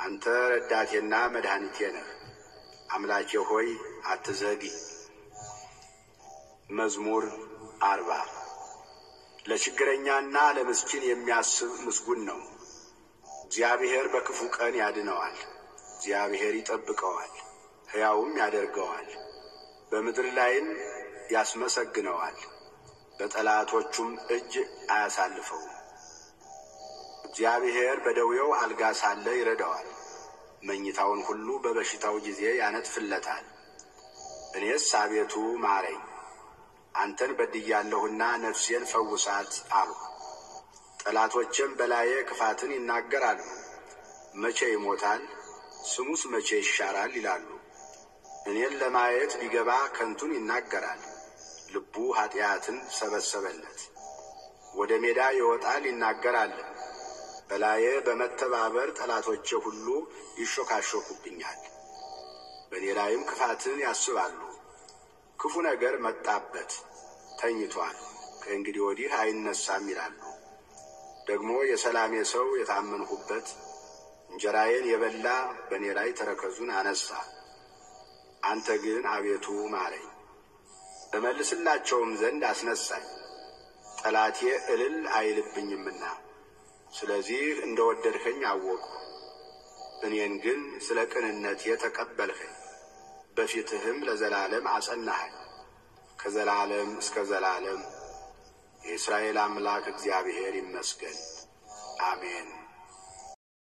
አንተ ረዳቴና መድኃኒቴ ነህ። አምላኬ ሆይ አትዘግይ። መዝሙር አርባ ለችግረኛና ለምስኪን የሚያስብ ምስጉን ነው። እግዚአብሔር በክፉ ቀን ያድነዋል። እግዚአብሔር ይጠብቀዋል፣ ሕያውም ያደርገዋል። በምድር ላይም ያስመሰግነዋል፣ በጠላቶቹም እጅ አያሳልፈውም። እግዚአብሔር በደዌው አልጋ ሳለ ይረዳዋል፣ መኝታውን ሁሉ በበሽታው ጊዜ ያነጥፍለታል። እኔስ አቤቱ ማረኝ፣ አንተን በድያለሁና ነፍሴን ፈውሳት አልሁ። ጠላቶቼም በላዬ ክፋትን ይናገራሉ። መቼ ይሞታል? ስሙስ መቼ ይሻራል? ይላሉ። እኔን ለማየት ቢገባ ከንቱን ይናገራል። ልቡ ኀጢአትን ሰበሰበለት። ወደ ሜዳ ይወጣል ይናገራል። በላዬ በመተባበር ጠላቶቼ ሁሉ ይሾካሾኩብኛል። በእኔ ላይም ክፋትን ያስባሉ። ክፉ ነገር መጣበት፣ ተኝቷል፣ ከእንግዲህ ወዲህ አይነሳም ይላሉ። ደግሞ የሰላሜ ሰው የታመንሁበት እንጀራዬን የበላ በእኔ ላይ ተረከዙን አነሳ። አንተ ግን አቤቱ ማረኝ፣ እመልስላቸውም ዘንድ አስነሳኝ። ጠላቴ እልል አይልብኝምና ስለዚህ እንደ ወደድኸኝ አወቅሁ። እኔን ግን ስለ ቅንነቴ ተቀበልኸኝ፣ በፊትህም ለዘላለም አጸናኸኝ። ከዘላለም እስከ ዘላለም የእስራኤል አምላክ እግዚአብሔር ይመስገን፣ አሜን።